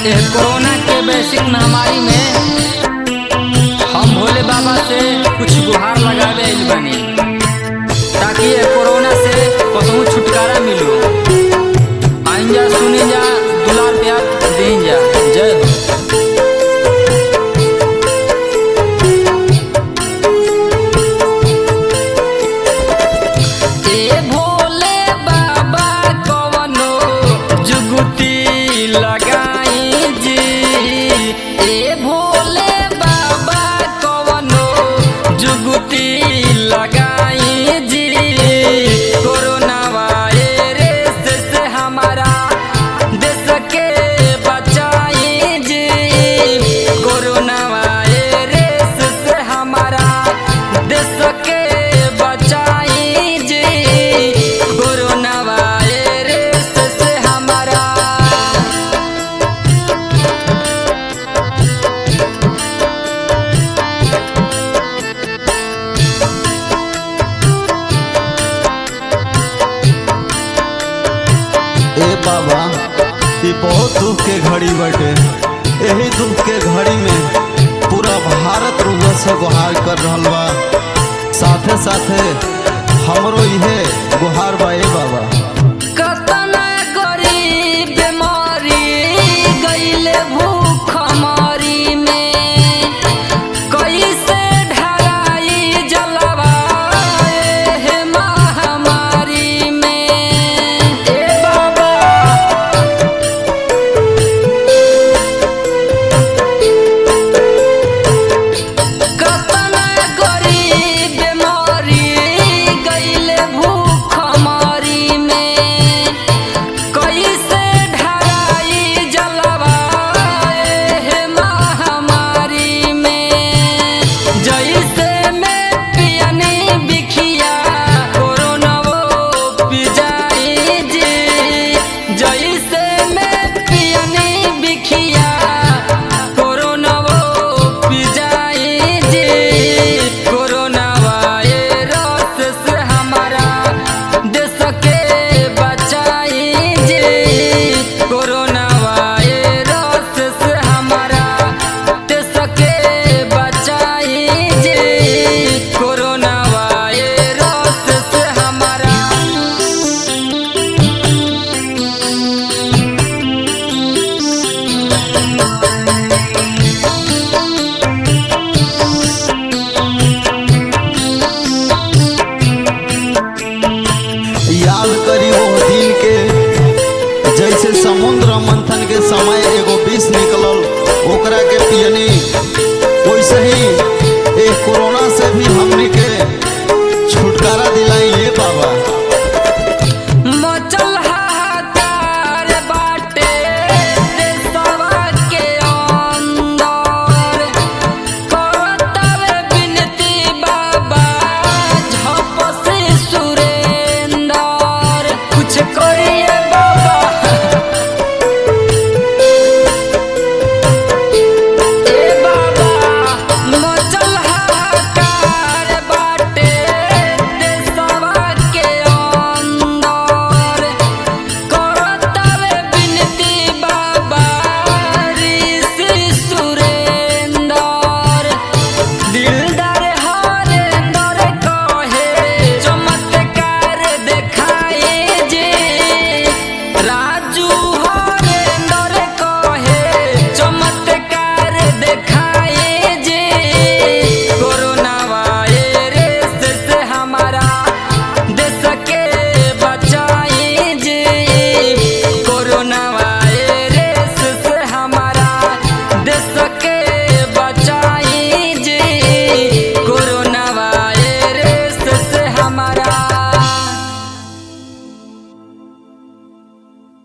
यह कोरोना के वैश्विक महामारी में हम भोले बाबा से कुछ गुहार लगावे आइल बानी ताकि ये कोरोना से कसहू छुटकारा मिलो आइन जा सुनी जा दुलार प्यार दें जा जय हो ए भोले बाबा कवनो जुगुती लगाई जी ए भोले बाबा कवनो जुगुती लगाई जी कोरोना वायरस से हमारा देश के बचाई जी कोरोना वायरस से हमारा देश के बचाई जी कोरोना वायरस से हमारा ए बाबा ई बहुत दुख के घड़ी बटे यही दुख के घड़ी में पूरा भारत रुआ से गुहार कर रहल बा साथे साथे हमरो इहे गुहार बा ए बाबा